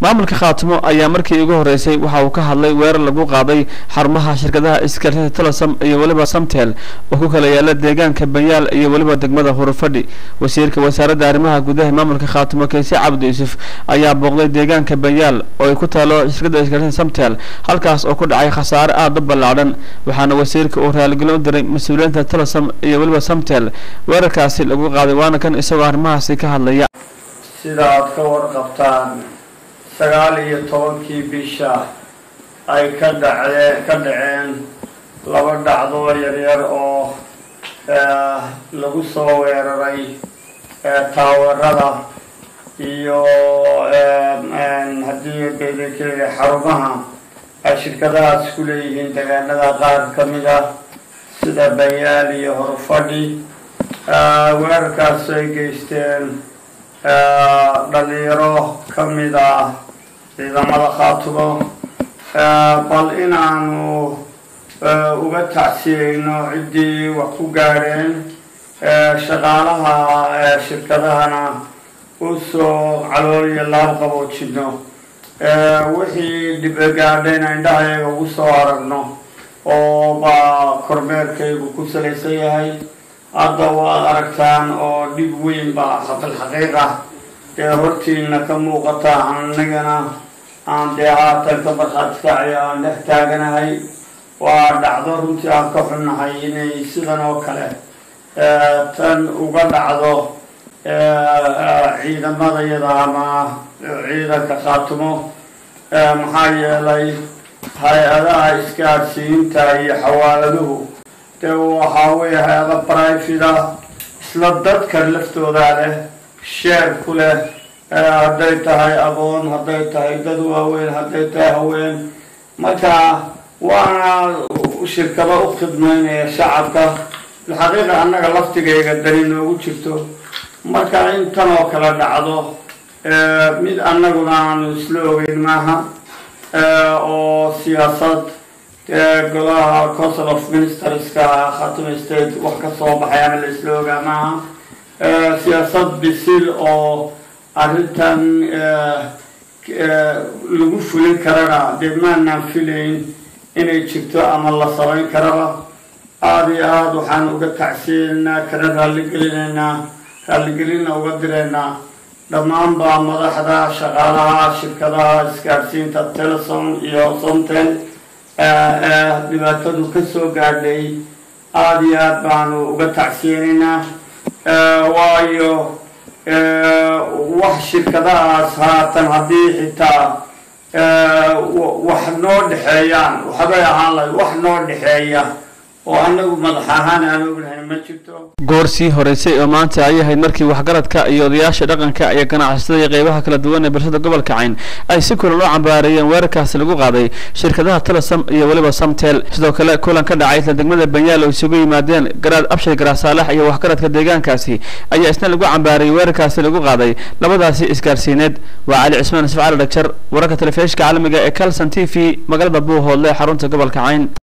maamulka khaatimo ayaa markii ugu horeysay waxa uu ka hadlay weerar lagu qaaday xarumaha shirkadaha isgaarsiinta telesom iyo weliba samtel oo ku kala yaala deegaanka banyaal iyo weliba degmada hurufadhi wasiirka wasaaradda arrimaha gudaha maamulka khaatimo keese cabdi yuusuf ayaa booqday deegaanka banyaal oo ay ku taalo shirkadda isgaarsiinta samtel halkaas oo ku dhacay khasaare aada u ballaadhan waxaana wasiirka uu raaligelin u diray mas-uuliyiinta telesom iyo weliba samtel weerarkaasi lagu qaaday waana kan isagoo arrimahaasi ka hadlaya sida aada ka warqabtaan sagaal iyo tobankii bisha ay ka dhacee ka dhaceen laba dhacdoo yaryar oo lagu soo weeraray taaweerada iyo haddii bedekeeda xarumaha ay shirkadahaas ku leeyihiin deegaanada qaar ka mid ah sida banyaal iyo horfadhi weerarkaas ay geysteen dhalinyaro ka mid ah ciidamada khaatumo bal inaanu uga tacsiyeyno ciddii wax ku gaadheen shaqaalaha shirkadahana u soo calool iyo laab qaboojino wixii dhibe gaadhayna indhahayaga ugu soo aragno oo baa kormeerkaygu ku salaysan yahay hadda waad aragtaan oo dhib weyn baa xaqilxaqiiq ah ee hortiina ka muuqata anigana aan dee haatan ka markhaati kacaya aan dhex taaganahay waa dhacdo runtii aan ka xunnahay inay sidan oo kale tan uga dhacdo ciidamadayada ama ciidanka khaatumo maxaa yeelay hay-adaha isgaadhsiinta iyo xawaaladuhu dee waxaa weeye hay-ada brifida isla dadka laftoodaa leh sheer ku leh hadday tahay aqoon hadday tahay dad waaweyn hadday tahay haween marka waana shirkado u khidmaynaya shacabka alxaqiiqa annaga laftigayga dani noogu jirto marka intan oo kale dhacdo mid annaguna aanu isla ogeyn maaha oo siyaasad golaha council of ministerska khatima state wax ka soo baxay ama la isla ogaa maaha siyaasad bisil oo arrintan lagu fulin karana dee maanaan filayn inay jirto ama la samayn karaba aada iyo aada waxaan uga tacsiyeynaa kana raalligelinaynaa raalligelinna uga diraynaa dhammaanba madaxda shaqaalaha shirkadaha isgaadhsiinta telesom iyo somtel dhibaatadu ka soo gaadhay aada iyo aada baanu uga tacsiyeynaynaa waayo wax shirkadahaas haatan haddii xitaa wax noo dhexeeyaan waxbay ahaan lahay wax noo dhexeeya oo anagu madax ahaan aan ognahay ma jirto goor sii horeysay oo maanta ay ahayd markii waxgaradka iyo odayaasha dhaqanka iyo ganacsatada iyo qeybaha kala duwan ee bulshada gobolka cayn ay si kulan u cambaareeyeen weerarkaasi lagu qaaday shirkadaha telesom iyo weliba samtel sidoo kale kulan ka dhacay isla degmada banyaal oo isugu yimaadeen garaad abshir garaasaalax iyo waxgaradka deegaankaasi ayaa isna lagu cambaareeyey weerarkaasi lagu qaaday labadaasi isgaarsiineed waa cali cismaan isfacaal dhagjar wararka telefishka caalamiga ee calson t v magaalada buuhoodle xarunta gobolka cayn